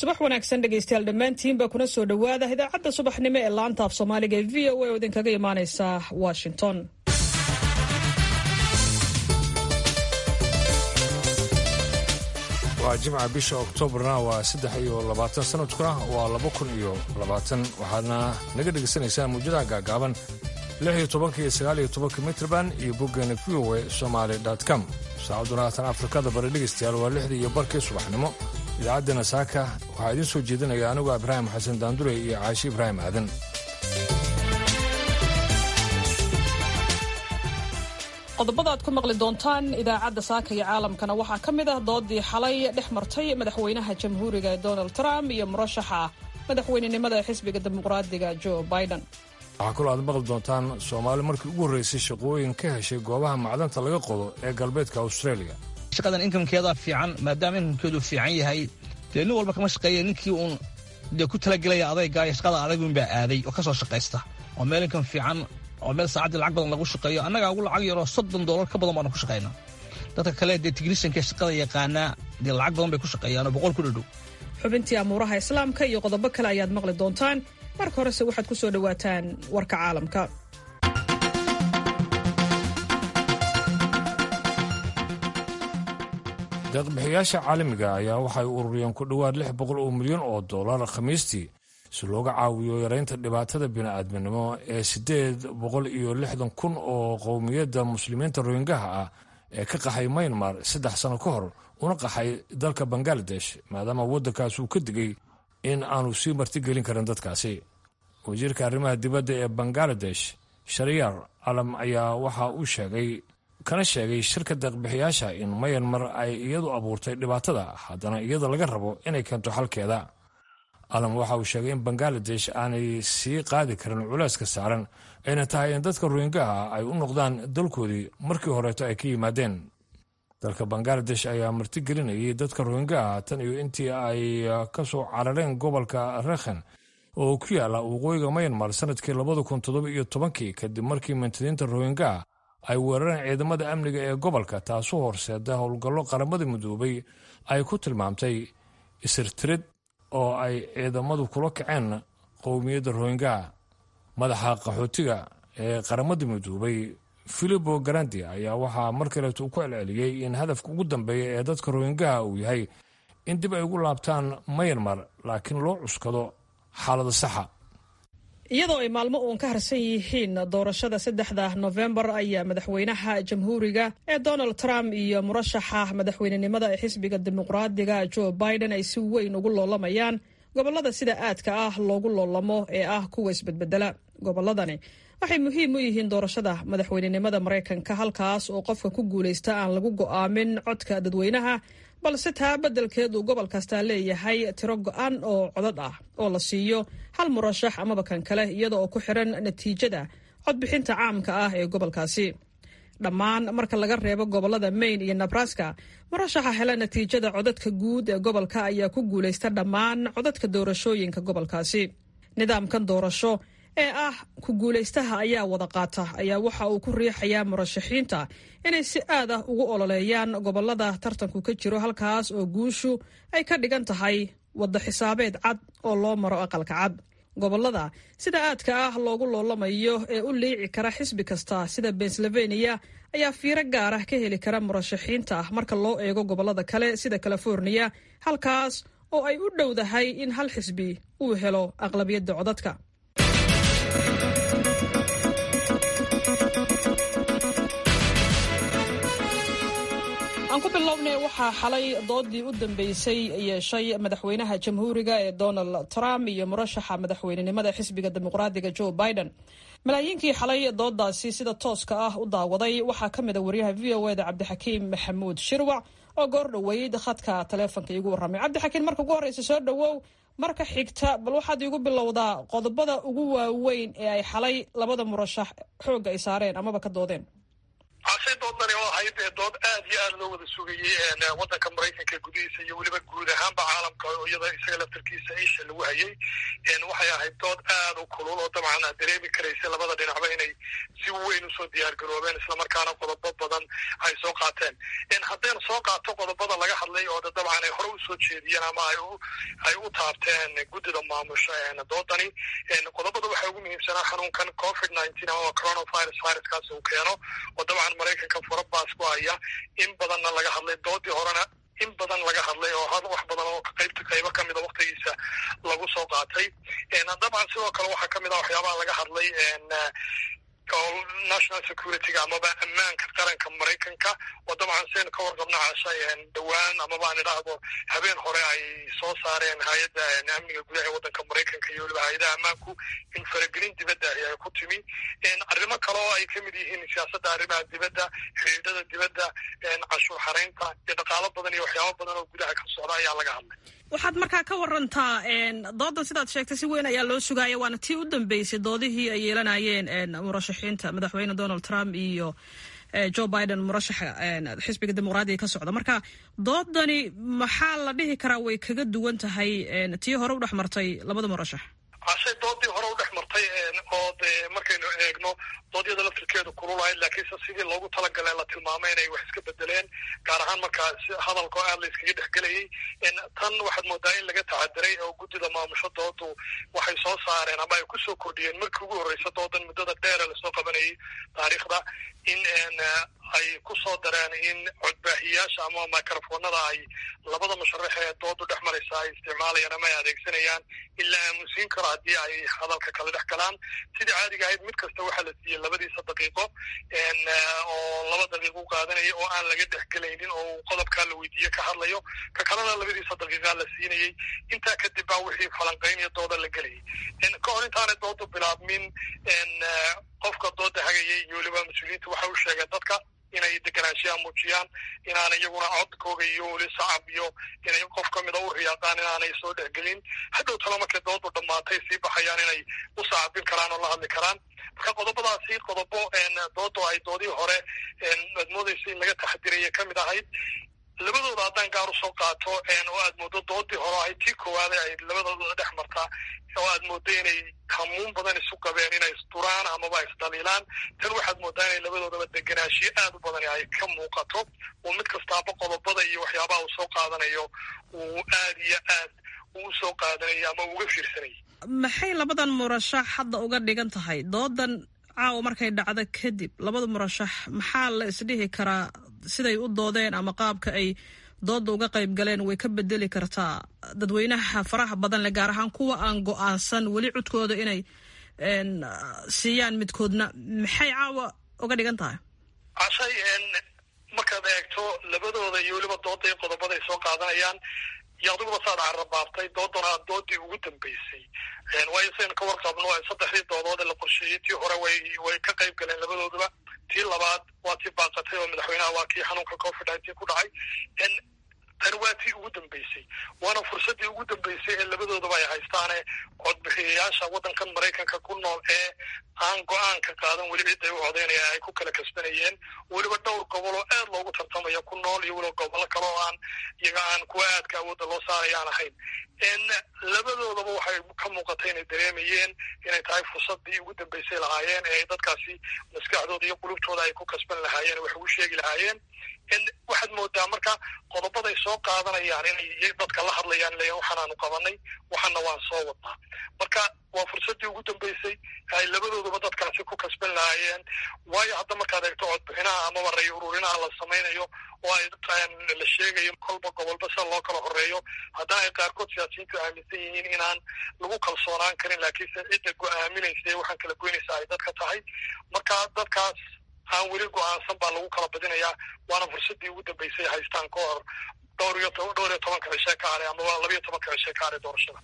subax wanaagsan dhegaystayaal dhammaantiinba kuna soo dhowaada idaacadda subaxnimo ee laanta af soomaaliga ee v o a oo idinkaga imaaneysa washington waa jimca bisha oktoobarna waa saddex iyo labaatan sanadkuna waa laba kun iyo labaatan waxaadna naga dhegaysanaysaan muujadaha gaagaaban lix iyo tobanka iyo sagaal iyo tobanka mitrban iyo boggeena v o a somaali com saacaduna haatan afrikada bari dhegaystayaal waa lixdii iyo barkii subaxnimo idaacaddeenna saaka waxaa idiin soo jeedinaya anigu ibraahim xasan daandure iyo caashi ibraahim aadan qodobada aad ku maqli doontaan idaacadda saaka iyo caalamkana waxaa ka mid ah doodii xalay dhex martay madaxweynaha jamhuuriga ee donald trump iyo murashaxa madaxweynenimada xisbiga dimuqraadiga joe biden waxaa kaloo aad maqli doontaan soomaali markii ugu horraysay shaqooyin ka heshay goobaha macdanta laga qodo ee galbeedka australia shaqadan inkamkeedaa fiican maadaama inkamkeedu fiican yahay dee nin walba kama shaqeeya ninkii uun dee ku talagelaya adaygaaya shaqada adagunbaa aaday oo ka soo shaqaysta oo meel inkam fiican oo meel saacaddii lacag badan lagu shaqeeyo annagaa ugu lacag yaroo soddon doolar ka badan baanu ku shaqaynaa dadka kale dee tignishanka shaqada yaqaanaa dee lacag badan bay ku shaqeeyaan oo boqol ku dhadhow xubintii amuuraha islaamka iyo qodobo kale ayaad maqli doontaan marka horese waxaad ku soo dhowaataan warka caalamka deeqbixiyaasha caalamiga ayaa waxay ururiyeen ku dhowaad lix boqol oo milyan oo dollar khamiistii si looga caawiyo yaraynta dhibaatada bini'aadminimo ee siddeed boqol iyo lixdan kun oo qowmiyadda muslimiinta rohingaha ah ee ka qaxay maynmar saddex sano ka hor una qaxay dalka bangaladesh maadaama waddankaas uu ka digay in aanu sii martigelin karin dadkaasi wasiirka arrimaha dibadda ee bangaladesh shariyar calam ayaa waxa uu sheegay kana sheegay shirka deeqbixiyaasha in mayanmar ay iyadu abuurtay dhibaatada haddana iyada laga rabo inay keento xalkeeda alam waxa uu sheegay in bangaladesh aanay sii qaadi karin culeyska saaran ayna tahay in dadka rohingaha ay u noqdaan dalkoodii markii horeeto ay ka yimaadeen dalka bangaladesh ayaa martigelinayay dadka rohingaha tan iyo intii ay ka soo carareen gobolka rekhen oo ku yaala waqooyiga mayanmar sanadkii labada kun toddoba iyo tobankii kadib markii mantadiinta rohingaha ay weerareen ciidamada amniga ee gobolka taasoo horseeda howlgallo qaramada midoobay ay ku tilmaamtay isirtirid oo ay ciidamadu kula kaceen qowmiyadda rohingaha madaxa qaxootiga ee qaramada midoobay filibo garandi ayaa waxaa mar kaleeto uu ku celceliyey in hadafka ugu dambeeya ee dadka rohingaha uu yahay in dib ay ugu laabtaan mayanmar laakiin loo cuskado xaalada saxa iyadoo ay maalmo uun ka harsan yihiin doorashada saddexda nofembar ayaa madaxweynaha jamhuuriga ee donald trump iyo murashaxa madaxweynenimada ee xisbiga dimuqraadiga joe biden ay si weyn ugu loolamayaan gobolada sida aadka ah loogu loolamo ee ah kuwa isbedbedela goboladani waxay muhiim u yihiin doorashada madaxweynenimada maraykanka halkaas oo qofka ku guulaysta aan lagu go'aamin codka dadweynaha balse taa beddelkeed uu gobol kastaa leeyahay tiro go'an oo codad ah oo la siiyo hal murashax amaba kan kale iyada oo ku xiran natiijada codbixinta caamka ah ee gobolkaasi dhammaan marka laga reebo gobolada maine iyo nebraska murashaxa hela natiijada codadka guud ee gobolka ayaa ku guulaysta dhammaan codadka doorashooyinka gobolkaasi nidaamkan doorasho ee ah ku guulaystaha ayaa wada qaata ayaa waxa uu ku riixayaa murashaxiinta inay si aad ah ugu ololeeyaan gobolada tartanku ka jiro halkaas oo guushu ay ka dhigan tahay wadda xisaabeed cad oo loo maro aqalka cad gobolada sida aadka ah loogu loolamayo ee u liici kara xisbi kasta sida pennsylvania ayaa fiiro gaar ah ka heli kara murashaxiinta marka loo eego gobolada kale sida california halkaas oo ay u dhowdahay in hal xisbi uu helo aqlabiyadda codadka aan ku bilownay waxaa xalay doodii u dambeysay yeeshay madaxweynaha jamhuuriga ee donald trump iyo murashaxa madaxweynenimada xisbiga dimuqraadiga joe biden malaayiinkii xalay doodaasi sida tooska ah u daawaday waxaa ka mid a wariyaha v o eda cabdixakiim maxamuud shirwac oo goor dhoweyd khadka taleefonka iigu warramay cabdixakiim marka ugu horreysa soo dhowow marka xigta bal waxaad iigu bilowdaa qodobada ugu waaweyn ee ay xalay labada murashax xoogga ay saareen amaba ka doodeen cashay doodani oo ahayd dood aad iyo aad loo wada sugayey waddanka maraykanka gudihiisa iyo weliba guud ahaanba caalamka iyada isaga laftarkiisa isha lagu hayay waxay ahayd dood aad u kulul oo dabcan aad dareemi karaysa labada dhinacba inay si weyn usoo diyaargaroobeen islamarkaana qodobo badan ay soo qaateen haddayna soo qaato qodobada laga hadlay oo dabcan ay hore usoo jeediyeen ama ay u taabteen guddida maamusha doodani qodobada waxaa ugu muhiimsanaa xanuunkan covid nineteen ama coronavirus viruskaas uu keeno oo dabcan maraykanka furabaas ku haya in badanna laga hadlay doodii horena in badan laga hadlay oo wax badan oo qaybta qaybo ka mida waktigiisa lagu soo qaatay dabcan sidoo kale waxaa kamid ah waxyaabaha laga hadlay national securityga amaba ammaanka qaranka maraykanka oo dabcan seen ka warqabna cashay dhowaan amaba aan idhaahdo habeen hore ay soo saareen hay-adda amniga gudaha ee waddanka maraykanka iyo weliba hay-adaha ammaanku in faragelin dibadda ahi ay ku timi arrimo kale oo ay kamid yihiin siyaasadda arrimaha dibadda xidhiidhada dibadda cashuur xaraynta iyo dhaqaalo badan iyo waxyaabo badan oo gudaha ka socda ayaa laga hadlay waxaad markaa ka warantaa doodan sidaad sheegtay si weyn ayaa loo sugaaya waana tii u dambeysay doodihii ay yeelanayeen murashaxiinta madaxweyne donald trump iyo joe biden murashaxa xisbiga dimuqraadiga ka socda marka doodani maxaa la dhihi karaa way kaga duwan tahay tii hore u dhex martay labada murashax cashay doodii hore u dhex martay oo de markaynu eegno doodyada laftirkeedu kululahayd laakiinse sidii loogu talagalay la tilmaamay inay wax iska bedeleen gaar ahaan markaa hadalkoo aad la iskaga dhexgelayay tan waxaad moodaa in laga taxadiray oo guddida maamusho doodu waxay soo saareen ama ay kusoo kordhiyeen markii ugu horreysa doodan muddada dheere lasoo qabanayay taariikhda in ay kusoo dareen in codbaahiyaasha ama microfonada ay labada musharax ee doodu dhex maraysa ay isticmaalayaan ama ay adeegsanayaan in la aamusiin karo haddii ay hadalka kala dhex galaan sidii caadiga ahayd mid kasta waxaa la siiyey labadiisa daqiiqo oo laba daqiiqo u qaadanaya oo aan laga dhexgelaynin oo qodobkaa la weydiiye ka hadlayo ka kalena labadiisa daqiiqaa la siinayey intaa kadib baa wixii falanqaynaya dooda la gelayay ka hor intaanay doodu bilaabmin qofka dooda hagayay iyo weliba mas-uuliyiinta waxay u sheegeen dadka inay deganaanshiyaa muujiyaan inaana iyaguna codkooga iyo weli sacab iyo inay qof ka mida u riyaaqaan inaanay soo dhexgelin hadhow talo markay doodu dhammaatay sii baxayaan inay u sacabin karaan oo la hadli karaan marka qodobadaasi qodobo doodu ay doodii hore aad moodaysa in laga taxadiraya kamid ahayd labadooda haddaan gaar usoo qaato oo aad mooddo doodii hore ahayd tii koowaade ay labadooda dhex martaa oo aad mooddo inay hamuun badan isu qabeen inay isduraan amaba isdaliilaan tan waxaad mooddaa inay labadoodaba deganaashiyo aad u badan ay ka muuqato oo mid kastaaba qodobada iyo waxyaabaha uu soo qaadanayo uu aad iyo aad uu usoo qaadanayo ama uga fiirsanayay maxay labadan murashax hadda uga dhigan tahay doodan caawa markay dhacdo kadib labada murashax maxaa la isdhihi karaa siday u doodeen ama qaabka ay dooda uga qayb galeen way ka bedeli kartaa dadweynaha faraha badan leh gaar ahaan kuwa aan go-aansan weli codkooda inay siiyaan midkoodna maxay caawa uga dhigan tahay cashay markaad eegto labadooda iyo weliba dooda qodobaday soo qaadanayaan iyo adiguba saad carabaabtay doodana doodii ugu dambeysay waayo saynu ka warqabno saddexdii doodood ee la qorsheeyey tii hore way way ka qayb galeen labadooduba tii labaad waa tii baaqatay oo madaxweynaha waa kii xanuunka covid nineteen ku dhacay tani waa tii ugu dambeysay waana fursaddii ugu dambeysay ee labadoodaba ay haystaane codbixiyayaasha waddankan maraykanka ku nool ee aan go-aanka qaadan weli cid ay u codeynayaan ay ku kala kasbanayeen weliba dhowr gobol oo aad loogu tartamayo ku nool iyo weliba gobollo kale oo aan iyaga aan kuwa aadka awoodda loo saaraya aan ahayn labadoodaba waxay ka muuqatay inay dareemayeen inay tahay fursaddii ugu dambeysay lahaayeen ee dadkaasi maskaxdooda iyo qulubtooda ay ku kasban lahaayeen wax ugu sheegi lahaayeen waxaad moodaa marka qodobaday soo qaadanayaan inay dadka la hadlayaan leeyahin waxaanaanu qabanay waxana waan soo wadnaa marka waa fursaddii ugu dambeysay ay labadooduba dadkaasi ku kasban lahaayeen waayo hadda markaad eegto codbixinaha amaba ray ururinaha la samaynayo oo ay la sheegayo kolba gobolba sida loo kala horeeyo haddana ay qaarkood siyaasiyiintu aaminsan yihiin inaan lagu kalsoonaan karin laakiinse cidda go-aaminaysa ee waxaan kala goynaysa ay dadka tahay marka dadkaas aan weli go-aansan baa lagu kala badinayaa waana fursaddii ugu dambeysay haystaan ka hor dhowr iyo dhowr iyo tobanka cishe ka haray amaba labiyo tobanka cishe ka haray doorashada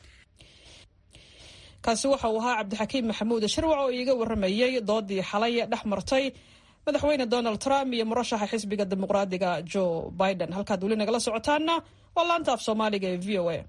kaasi waxa uu ahaa cabdixakiim maxamuud shirwac oo iiga warramayey doodii xalay dhex martay madaxweyne donald trump iyo murashaxa xisbiga dimuqraadiga joe biden halkaad weli nagala socotaana waa laanta af soomaaliga ee v o a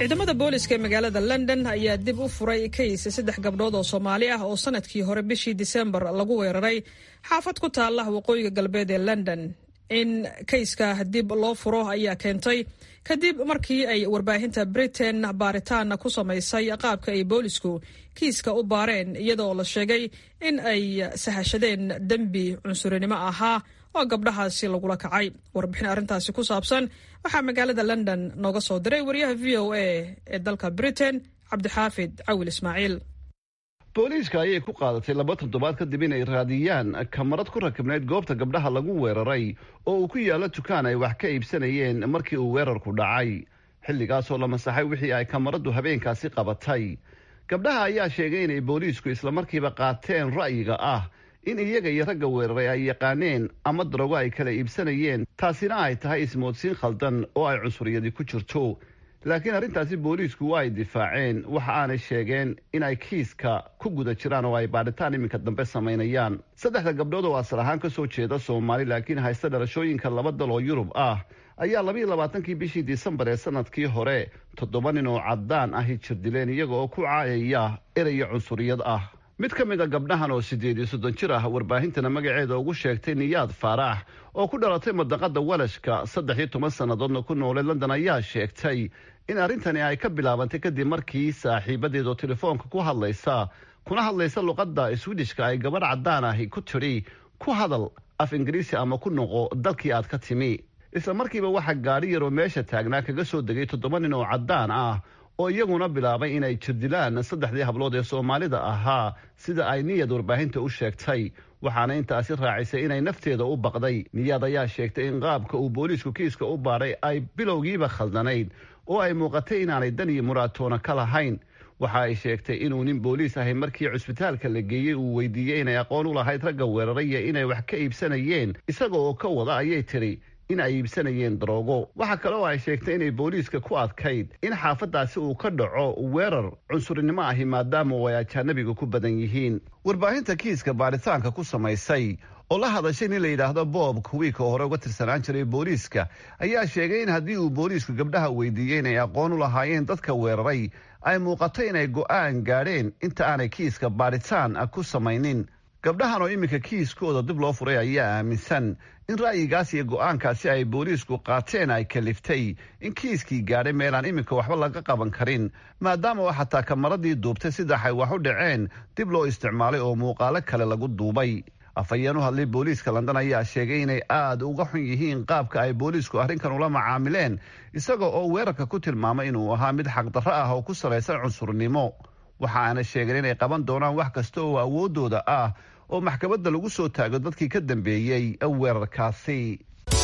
ciidamada booliska ee magaalada london ayaa dib u furay kays saddex gabdhood oo soomaali ah oo sanadkii hore bishii disembar lagu weeraray xaafad ku taala waqooyiga galbeed ee london in kayska dib loo furo ayaa keentay kadib markii ay warbaahinta britain baaritaan ku samaysay qaabka ay boolisku kiiska u baareen iyadoo la sheegay in ay sahashadeen dembi cunsurinimo ahaa oo gabdhahaasi lagula kacay warbixin arrintaasi ku saabsan waxaa magaalada london nooga soo diray wariyaha v o a ee dalka britain cabdixaafid cawil ismaaciil booliiska ayay ku qaadatay laba toddobaad kadib inay raadiyaan kamarad ku rakibnayd goobta gabdhaha lagu weeraray oo uu ku yaallo dukaan ay wax ka iibsanayeen markii uu weerarku dhacay xilligaasoo la masaxay wixii ay kamaraddu habeenkaasi qabatay gabdhaha ayaa sheegay inay booliisku islamarkiiba qaateen ra'yiga ah in iyaga iyo ragga weeraray ay yaqaaneen ama darogo ay kala iibsanayeen taasina ay tahay ismoodsiin khaldan oo ay cunsuriyadi ku jirto laakiin arrintaasi booliisku waa ay difaaceen waxa aanay sheegeen in ay kiiska ku guda jiraan oo ay baadhitaan iminka dambe samaynayaan saddexda gabdhood oo asal ahaan ka soo jeeda soomaali laakiin haysta dhalashooyinka laba dal oo yurub ah ayaa labayo labaatankii bishii disembar ee sanadkii hore toddoba nin oo caddaan ahi jirdileen iyaga oo ku caayaya eraya cunsuriyad ah mid ka mid a gabdhahan oo siddeed iyo soddon jir ah warbaahintana magaceeda ugu sheegtay niyaad faarax oo ku dhalatay madaqada walashka saddex iyo toban sannadoodna ku noolay london ayaa sheegtay in arrintani ay ka bilaabantay kadib markii saaxiibadeed oo telefoonka ku hadlaysa kuna hadlaysa luqadda swidishka ay gabadh caddaan ahi ku tidhi ku hadal af ingiriisi ama ku noqo dalkii aad ka timi isla markiiba waxaa gaadhi yaroo meesha taagnaa kaga soo degay toddoba nin oo caddaan ah oo iyaguna bilaabay inay jirdilaan saddexdii hablood ee soomaalida ahaa sida ay niyad warbaahinta u sheegtay waxaana intaasi raacisay inay nafteeda u baqday niyaad ayaa sheegtay in qaabka uu booliisku kiiska u baadhay ay bilowgiiba khaldanayd oo ay muuqatay inaanay dan iyo muraatoona ka lahayn waxa ay sheegtay inuu nin booliis ahay markii cusbitaalka la geeyey uu weydiiyey inay aqoon u lahayd ragga weeraray iyo inay wax ka iibsanayeen isaga oo ka wada ayay tidhi in ay iibsanayeen daroogo waxaa kale oo ay sheegtay inay booliiska ku adkayd in xaafaddaasi uu ka dhaco weerar cunsurinimo ahi maadaama oo ay ajaanabiga ku badan yihiin warbaahinta kiiska baaritaanka ku samaysay oo la hadashay nin la yidhaahdo bob kuwiika oo hore uga tirsanaan jiray booliiska ayaa sheegay in haddii uu booliisku gabdhaha weydiiyey inay aqoon u lahaayeen dadka weeraray ay muuqato inay go'aan gaadheen inta aanay kiiska baadhitaan ku samaynin gabdhahan oo iminka kiiskooda dib loo furay ayaa aaminsan in ra'yigaas iyo go'aankaasi ay booliisku qaateen ay kaliftay in kiiskii gaadhay meelaan iminka waxba laga qaban karin maadaama oo xataa kamaradii duubtay sidax ay wax u dhaceen dib loo isticmaalay oo muuqaalo kale lagu duubay afhayeen u hadlay booliiska london ayaa sheegay inay aada uga xun yihiin qaabka ay booliisku arrinkan ula macaamileen isaga oo weerarka ku tilmaamay inuu ahaa mid xaqdarro ah oo ku salaysan cunsurnimo waxa aana sheegeen inay qaban doonaan wax kasta oo awooddooda ah oo maxkamadda lagu soo taago dadkii ka dambeeyey weerarkaasi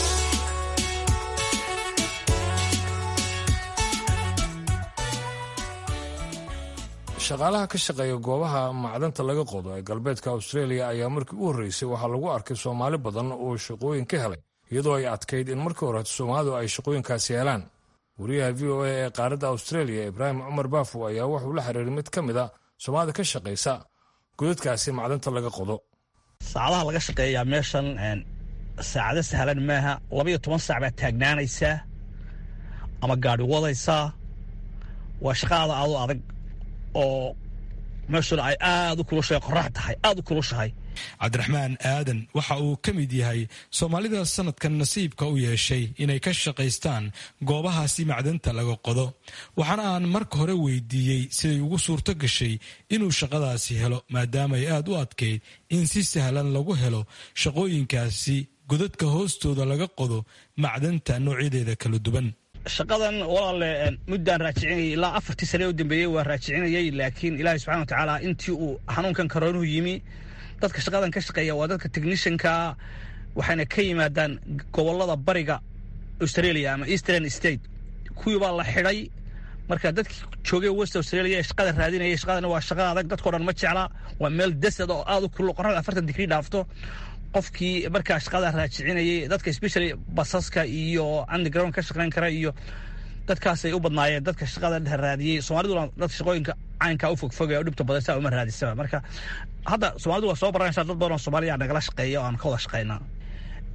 shaqaalaha ka shaqeeya goobaha macdanta laga qodo ee galbeedka australia ayaa markii u horreysay waxaa lagu arkay soomaali badan oo shaqooyin ka helay iyadoo ay adkayd in markii hore soomaalidu ay shaqooyinkaasi helaan wariyaha v o a ee qaaradda australia ibraahim cumar baafo ayaa wuxuu la xiriiray mid ka mid a soomaalida ka shaqaysa godadkaasi macdanta laga qodo saacadaha laga shaqeeyaa meeshan saacado sahlan maaha labaiyo toban saac baad taagnaanaysaa ama gaadhi wadaysaa waa shaqaada aadu adag oo meeshuna ay aad u kulushahay qorax tahay aad u kulushahay cabdiraxmaan aadan waxa uu ka mid yahay soomaalida sanadkan nasiibka u yeeshay inay ka shaqaystaan goobahaasi macdanta laga qodo waxaana aan marka hore weydiiyey siday ugu suurto gashay inuu shaqadaasi helo maadaama ay aad u adkayd in si sahlan lagu helo shaqooyinkaasi godadka hoostooda laga qodo macdanta noocyadeeda kala duwan shaqadan walaale muddaan raajicinayay ilaa afartii sane u dambeeyey waa raajicinayay laakiin ilaahay subxana watacaala intii uu xanuunkan karoonuhu yimi dadka shaqadan ka shaqeeya waa dadka technishanka waxayna ka yimaadaan gobolada bariga australia ama eastern state kuwii baa la xidhay marka dadkii joogay west australia ee shaqada raadinaya shaqadana waa shaqa adag dadkao dhan ma jecla waa meel desad oo aad u kulul qorrada afartan digrii dhaafto qofkii markaa shaqada raajicinayay dadka especially basaska iyo underground ka shaqayn kara iyo dadkaasay u badnaayeen dadka shaqada raadiyey soomaaliduna dadka shaqooyinka caynkaa u fogfog ee u dhibta badan saa uma raadisaba marka hadda soomaalidu waa soo baranaysaa dad badan oo soomaaliya nagala shaqeeya oo aan ka wada shaqaynaa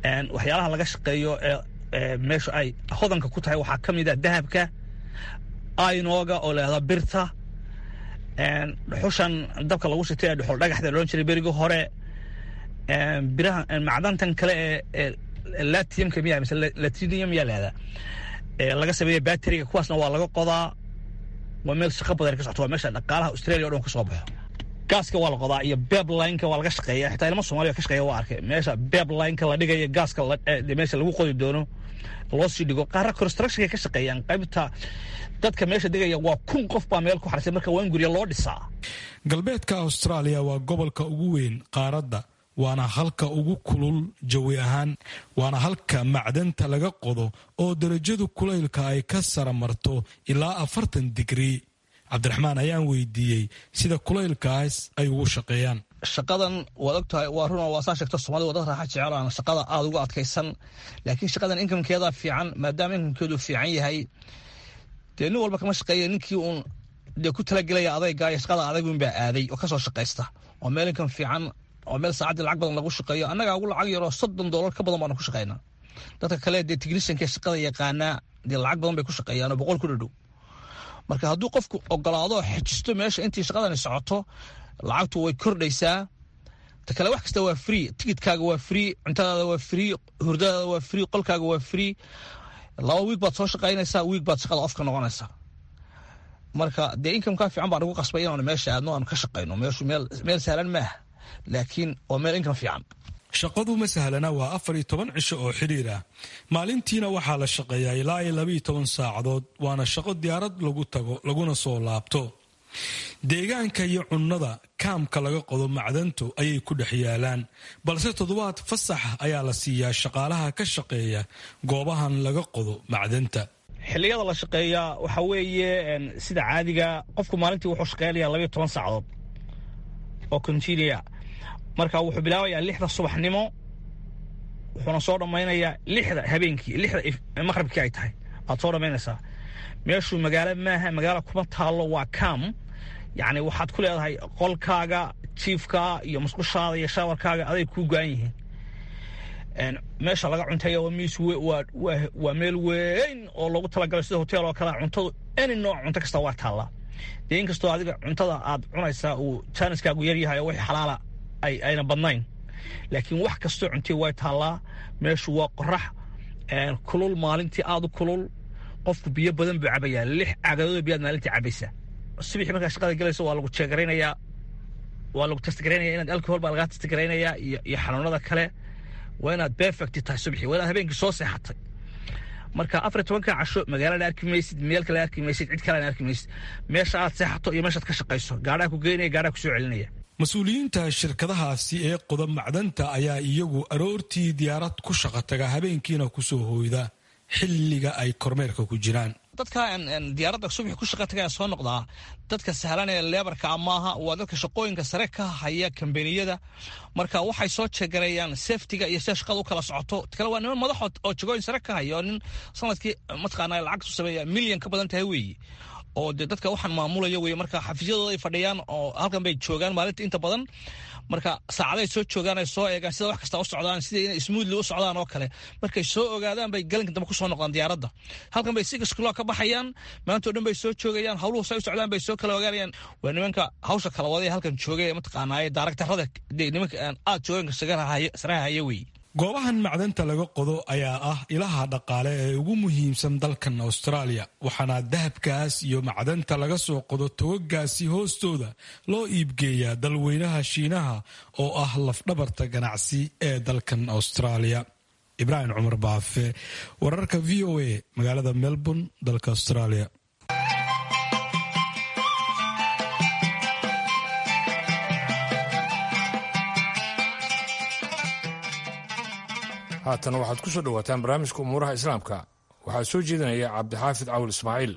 waxyaalaha laga shaqeeyo ee meesha ay hodanka ku tahay waxaa ka mid a dahabka aynooga oo lahahda birta dhuxushan dabka lagu shitay ee dhuxul dhagaxda loodhan jiray berigii hore biraha macdantan kale ee latiumka miya mise latinium miyaa lahahdaa laga sameeya bateriga kuwaasna waa laga qodaa waa meel shaqo badan ka socoto waa meesha dhaqaalaha australia o dhan ka soo baxo gaaska waa la qodaa iyo beblineka waa laga shaqeeya xitaa ilmo soomaliya ka shaqeeya waa arkay meesha beblineka la dhigaya gaaska meesha lagu qodi doono loo sii dhigo qaarra constructionka ka shaqeeyaan qaybta dadka meesha degaya waa kun qof baa meel ku xarisay marka waa in gurya loo dhisaa galbeedka austraaliya waa gobolka ugu weyn qaaradda waana halka ugu kulul jawi ahaan waana halka macdanta laga qodo oo darajadu kulaylka ay ka sara marto ilaa afartan digrii cabdiraxmaan ayaan weydiiyey sida kulaylkaas ay ugu shaqeeyaan shaqadan waad og tahay waa runa waa saa sheegto soomaalida waa dad raaxa jecel aan shaqada aada uga adkaysan laakiin shaqadan inkamkeeda fiican maadaama inkamkeedu fiican yahay dee nin walba kama shaqeeya ninkii uun dee ku talagelaya adayga iyo shaqada adagun baa aaday oo kasoo shaqaysta oo meel inkam fiican oo meel saacaddii lacag badan lagu shaqeeyo annagaa ugu lacag yaroo soddon doolar ka badan baanu ku shaqaynaa dadka kale dee tignishanka shaqada yaqaanaa dee lacag badan bay ku shaqeeyaan oo boqol ku dhadhow marka hadduu qofku ogolaado xejisto meesha intii shaqadani socoto lacagtu way kordhaysaa ta kale wax kasta waa free tigidkaaga waa free cuntadaada waa free hurdadaada waa free qolkaaga waa free laba wiig baad soo shaqaynaysaa wiig baad shaqada ofka noqonaysaa marka dee inkamkaa fiican baan ugu qasbay inaanu meesha aadno aanu ka shaqayno meeshu meel sahlan maaha laakiin waa meel inkam fiican shaqadu ma sahlana waa afar iyo toban cisho oo xidhiir ah maalintiina waxaa la shaqeeyaa ilaa iyo labaiyo toban saacadood waana shaqo diyaarad lagu tago laguna soo laabto deegaanka iyo cunnada kaamka laga qodo macdantu ayay ku dhex yaalaan balse toddobaad fasax ayaa la siiyaa shaqaalaha ka shaqeeya goobahan laga qodo macdanta xilliyada la shaqeeyaa waxaa weeye sida caadiga qofku maalintii wuxuu shaqeynaya labaiyo toban saacadood oo continua marka wuxuu bilaabayaa lixda subaxnimo wuxuuna soo dhammaynayaa lixda habeenkii lixda maqribkii ay tahay aad soo dhammaynaysaa meeshuu magaalo maaha magaalo kuma taallo waa kam yacni waxaad ku leedahay qolkaaga jiifka iyo musqushaada iyo shaawarkaaga aday kuu go-an yihiin meesha laga cunteeya waa miis waa meel weyn oo loogu talagalay sida hotel oo kale cuntadu any nooc cunto kasta waa taallaa dee inkastoo adiga cuntada aad cunaysaa uu jaaniskaagu yar yahay oo wix xalaala ayna badnayn laakiin wax kastoo cuntii way taallaa meeshu waa qorax kulul maalintii aada u kulul qofku biyo badan buu cabayaa lix cagadood biyaad maalintii cabaysaa subixii markaa shaqada gelayso waa lagu jeegaraynayaa waa lagu testgaraynaya inaad alcohol baa lagaa testgaraynayaa iyo iyo xanuunada kale waa inaad perfect tahay subxii waa inaad habeenkii soo seexatay marka afar iyo tobanka casho magaalana arki maysid meel kale arki maysid cid kalena arki maysid meesha aad seexato iyo meeshaad ka shaqayso gaadhaa ku geynaya gaadhaa ku soo celinaya mas-uuliyiinta shirkadahaasi ee qoda macdanta ayaa iyagu aroortii diyaarad ku shaqa taga habeenkiina kusoo hooyda xilliga ay kormeerka ku jiraan dadka diyaaradda subaxi ku shaqa tagaya soo noqdaa dadka sahlan ee leebarka maaha waa dadka shaqooyinka sare ka haya kambaniyada marka waxay soo jeegareeyaan safetiga iyo sida shaqada u kala socoto kale waa niman madaxo oo jagooyin sare ka haya oo nin sanadkii mataqaana lacagtu sameeya milyan ka badan tahay weeye oo dee dadka waxaan maamulaya weye marka xafiisyadooda ay fadhiyaan oo halkan bay joogaan maalinta inta badan marka saacaday soo joogaan ay soo eegaan sida wax kasta u socdaan sida inay smoothly u socdaan oo kale markay soo ogaadaan bay galinka dambe kusoo noqdaan diyaaradda halkan bay six kilo ka baxayaan maantao dhan bay soo joogayaan hawluhu say u socdaan bay soo kala ogaanayaan waa nimanka hawsha kala waday halkan joogay ee mataqaanaaye daaragtarada nimanka aad joogeenka saraha haya weye goobahan macdanta laga qodo ayaa ah ilaha dhaqaale ee ugu muhiimsan dalkan austraaliya waxaana dahabkaas iyo macdanta laga soo qodo togagaasi hoostooda loo iibgeeyaa dalweynaha shiinaha oo ah lafdhabarta ganacsi ee dalkan austraaliya ibraahim cumar baafe wararka v o a magaalada melbourne dalka australia haatan waxaad ku soo dhowaataan barnaamijka umuuraha islaamka waxaa soo jeedinaya cabdixaafid cawil ismaaciil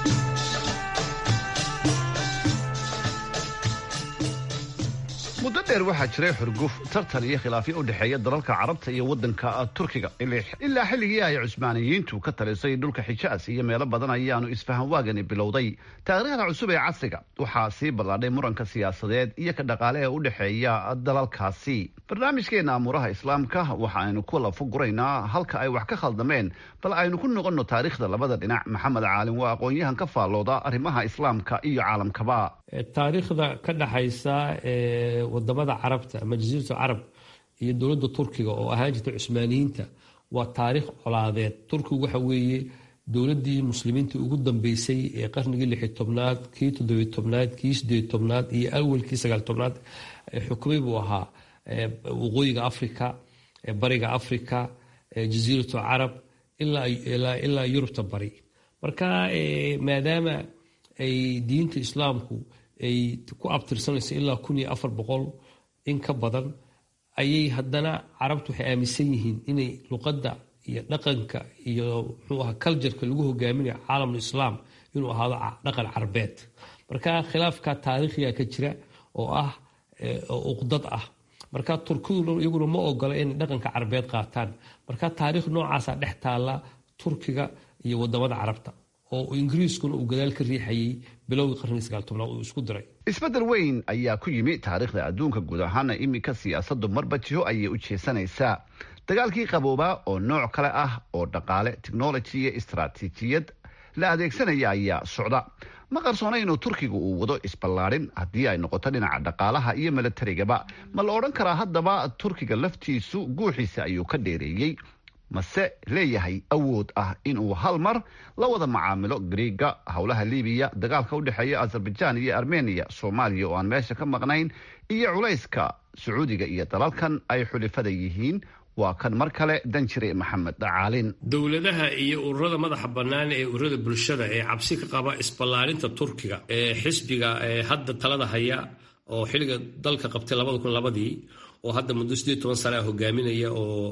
muddo dheer waxaa jiray xurguf tartan iyo khilaafyo u dhexeeya dalalka carabta iyo waddanka turkiga ilaa xilligii ay cusmaaniyiintu ka talisay dhulka xijaas iyo meelo badan ayaanu isfahan waagani bilowday taariikhda cusub ee casriga waxaa sii ballaadhay muranka siyaasadeed iyo ka dhaqaale ee u dhexeeya dalalkaasi barnaamijkeena amuuraha islaamka waxa aynu ku lafo guraynaa halka ay wax ka khaldameen bal aynu ku noqonno taariikhda labada dhinac maxamed caalin waa aqoon-yahan ka faallooda arrimaha islaamka iyo caalamkaba taariikhda ka dhaxaysa wadamada carabta ama jasiiratu carab iyo dowladda turkiga oo ahaan jirta cusmaaniyiinta waa taariikh colaadeed turkigu waxa weeye dowladii muslimiinta ugu dambeysay ee qarnigii lixi tobnaad kii toddobiy tobnaad kii sideed tobnaad iyo awalkii sagaal tobnaad xukumay buu ahaa waqooyiga africa bariga africa jasiiratu carab ilaa yurubta bari marka maadaama ay diinta islaamku ay ku abtirsanayso ilaa kun iyo afar boqol in ka badan ayay haddana carabtu waxay aaminsan yihiin inay luqadda iyo dhaqanka iyo muxuu aha cultureka lagu hogaaminayo caalamul islaam inuu ahaado dhaqan carabeed marka khilaafka taariikhiga ka jira oo ah uqdad ah marka turkidu iyaguna ma ogola inay dhaqanka carabeed qaataan marka taariikh noocaasa dhex taalla turkiga iyo wadamada carabta oo ingiriiskuna uu gadaal ka riixayay bilowgii qarnigii sagaal tobnaad uu isku diray isbeddel weyn ayaa ku yimi taariikhda adduunka guud ahaana iminka siyaasaddu marba jiho ayay u jeesanaysaa dagaalkii qaboobaa oo nooc kale ah oo dhaqaale technology iyo istaraatiijiyad la adeegsanaya ayaa socda ma qarsoona inuu turkiga uu wado isballaadhin haddii ay noqoto dhinaca dhaqaalaha iyo milatarigaba ma la odhan karaa haddaba turkiga laftiisu guuxiisa ayuu ka dheereeyey mase leeyahay awood ah inuu hal mar la wada macaamilo griiga howlaha libiya dagaalka u dhexeeya azerbaijan iyo armeniya soomaaliya oo aan meesha ka maqnayn iyo culayska sacuudiga iyo dalalkan ay xulifada yihiin waa kan mar kale danjire maxamed caalin dowladaha iyo ururada madaxa bannaan ee ururada bulshada ee cabsi ka qaba isballaarinta turkiga ee xisbiga ee hadda talada haya oo xilliga dalka qabtay labada kun labadii oo hadda muddo sideed toban sana ah hogaaminaya oo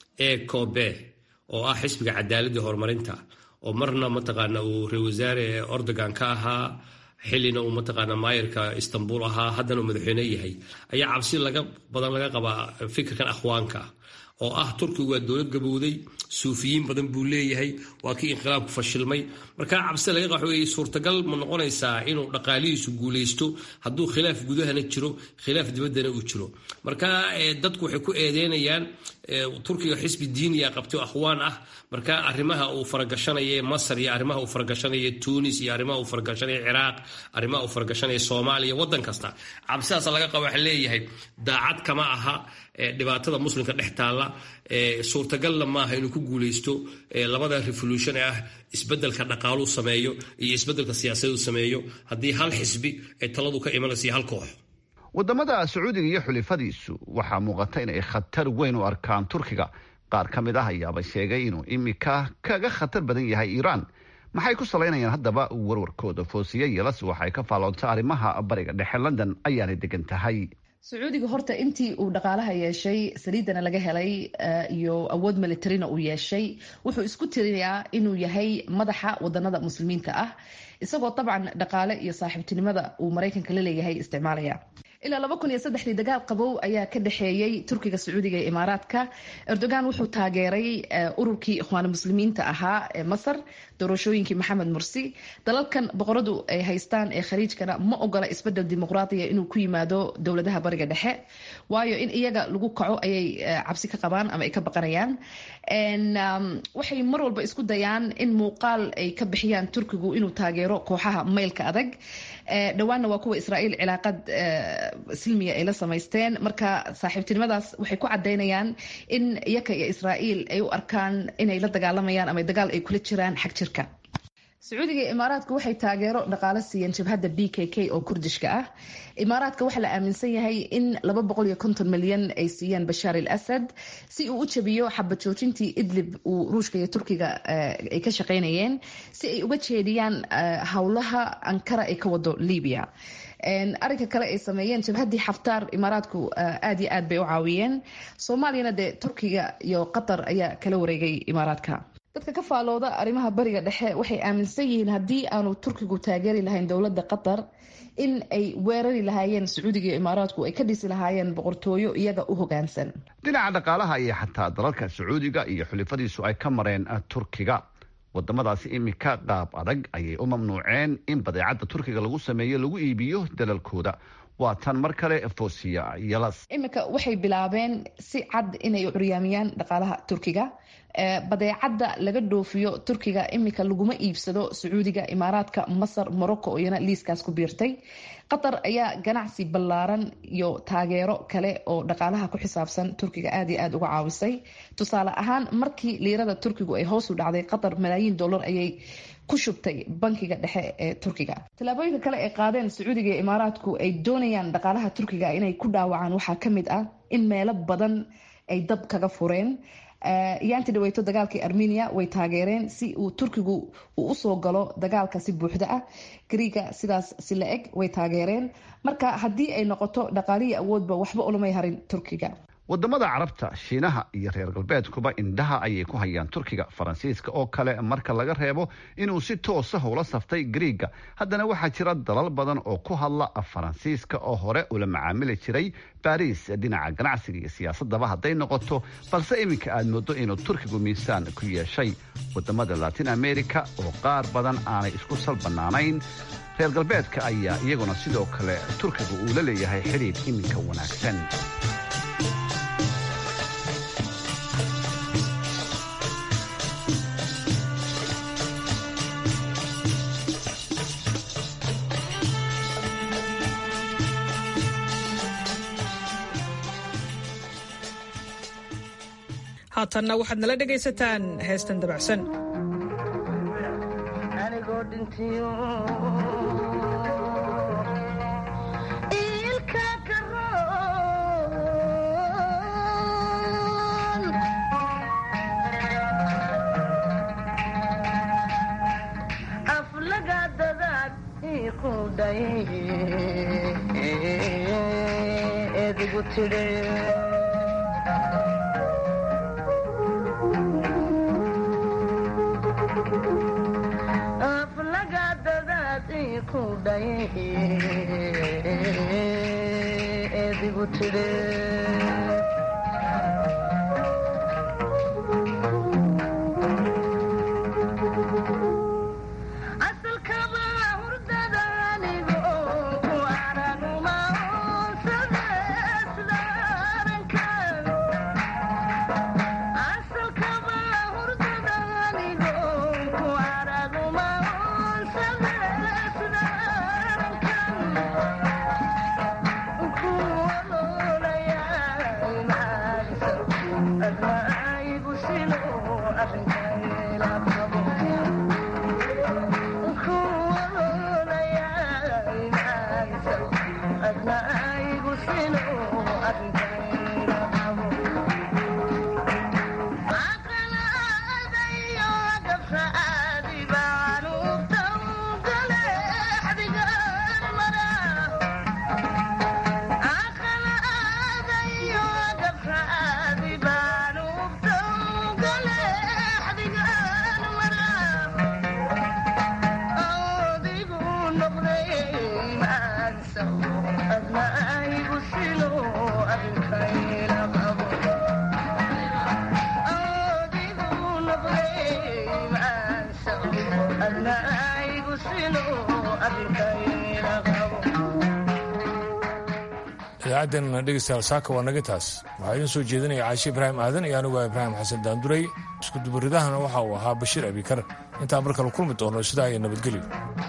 ecobe oo ah xisbiga cadaaladii horumarinta oo marna mataqaana uu ra wasaare ordogan ka ahaa xillina uu mataqaana maayarka istanbul ahaa haddana uu madaxweyne yahay ayaa cabsi laga badan laga qabaa fikirkan akhwaanka oo ah turkigu waa dowlad gabowday suufiyiin badan buu leeyahay waa kii inqilaabku fashilmay markaa cabsi laga qax weeye suurtagal ma noqonaysaa inuu dhaqaalihiisu guulaysto hadduu khilaaf gudahana jiro khilaaf dibaddana uu jiro marka dadku waxay ku eedeynayaan turkiga xisbi diiniya qabtay akhwaan ah marka arrimaha uu faragashanaya masar iyo arrimaha uu faragashanaya tunis iyo arrimaha uu faragashanaya ciraaq arrimaha uu faragashanaya soomaaliya waddan kasta cabsidaas laga qaba waxa leeyahay daacad kama aha dhibaatada muslimka dhex taalla suurtagalna maaha inuu ku guulaysto labada revolution ee ah isbedelka dhaqaaluu sameeyo iyo isbedelka siyaasaduu sameeyo haddii hal xisbi ay taladu ka imanaysa iyo hal koox wadamada sacuudiga iyo xulifadiisu waxaa muuqata inay khatar weyn u arkaan turkiga qaar ka mid ah ayaaba sheegay inuu imika kaga khatar badan yahay iiraan maxay ku salaynayaan haddaba warwarkooda foosiye yelas waxay ka faaloonta arrimaha bariga dhexe london ayaanay degan tahay sacuudiga horta intii uu dhaqaalaha yeeshay saliidana laga helay iyo awood militarina uu yeeshay wuxuu isku tirinayaa inuu yahay madaxa wadanada muslimiinta ah isagoo dabcan dhaqaale iyo saaxiibtinimada uu maraykanka la leeyahay isticmaalaya ilaa laba kun iyo saddexdii dagaal qabow ayaa ka dhexeeyey turkiga sacuudiga iyo imaaraadka erdogan wuxuu taageeray ururkii ikhwaan muslimiinta ahaa ee masar doorashooyinkii maxamed mursi dalalkan boqoradu ay haystaan ee khaliijkana ma ogola isbedel dimuqraadiya inuu ku yimaado dowladaha bariga dhexe waayo in iyaga lagu kaco ayay cabsi ka qabaan ama ay ka baqanayaan waxay mar walba isku dayaan in muuqaal ay ka bixiyaan turkigu inuu taageero kooxaha maylka adag dhowaanna waa kuwa israa'iil cilaaqad silmiya ay la samaysteen marka saaxiibtinimadaas waxay ku cadaynayaan in iyaka iyo israa'iil ay u arkaan inay la dagaalamayaan ama dagaal ay kula jiraan xag jirka sacuudiga iyo imaaraadka waxay taageero dhaqaale siiyeen jabhadda b k k oo kurdishka ah imaaraadka waxaa la aaminsan yahay in laba boqol iyo konton milyan ay siiyeen bashaar al asad si uu u jabiyo xabad joojintii idlib uu ruushka iyo turkiga ay ka shaqeynayeen si ay uga jeediyaan howlaha ankara ay ka wado libiya arinka kale ay sameeyeen jabhaddii xaftaar imaaraadku aad iyo aad bay u caawiyeen soomaaliyana dee turkiga iyo qatar ayaa kala wareegay imaaraadka dadka ka faalooda arrimaha bariga dhexe waxay aaminsan yihiin haddii aanu turkigu taageeri lahayn dowladda qatar in ay weerari lahaayeen sacuudiga iyo imaaraadku ay ka dhisi lahaayeen boqortooyo iyaga u hogaansan dhinaca dhaqaalaha iyo xataa dalalka sacuudiga iyo xulifadiisu ay ka mareen turkiga wadamadaasi iminka qaab adag ayay u mamnuuceen in badeecadda turkiga lagu sameeyo lagu iibiyo dalalkooda waa tan mar kale fosiya yalas iminka waxay bilaabeen si cad inay curyaamiyaan dhaqaalaha turkiga badeecadda laga dhoofiyo turkiga iminka laguma iibsado sacuudiga imaaraadka masar morocco oo iyana liiskaas ku biirtay qatar ayaa ganacsi ballaaran iyo taageero kale oo dhaqaalaha ku xisaabsan turkiga aada iyo aada uga caawisay tusaale ahaan markii liirada turkigu ay hoos u dhacday qatar malaayiin dollar ayay ku shubtay bankiga dhexe ee turkiga tallaabooyinka kale ay qaadeen sacuudiga iyo imaaraadku ay doonayaan dhaqaalaha turkiga inay ku dhaawacaan waxaa ka mid ah in meelo badan ay dab kaga fureen iyaanti dhaweyto dagaalkii armenia way taageereen si uu turkigu uu usoo galo dagaalka si buuxda ah griiga sidaas si la eg way taageereen marka haddii ay noqoto dhaqaalihii awoodba waxba ulamay harin turkiga wadamada carabta shiinaha iyo reer galbeedkuba indhaha ayay ku hayaan turkiga faransiiska oo kale marka laga reebo inuu si toosa ula saftay griiga haddana waxaa jira dalal badan oo ku hadla faransiiska oo hore ula macaamili jiray baris dhinaca ganacsiga iyo siyaasadaba hadday noqoto balse iminka aad moodo inuu turkigu miisaan ku yeeshay wadamada latin america oo qaar badan aanay isku sal bannaanayn reer galbeedka ayaa iyaguna sidoo kale turkiga uu la leeyahay xidhiidh iminka wanaagsan haatanna waxaad nala dhegaysataan heestan dabacsan idaacaddan dhegeystayaal saaka waa naga taas waxaa idiin soo jeedinaya caashe ibraahim aadan iyo anigu waa ibraahim xasan daanduray isku dubaridahana waxa uu ahaa bashiir abikar intaan mar kale kulmi doono sidaa iyo nabadgelyo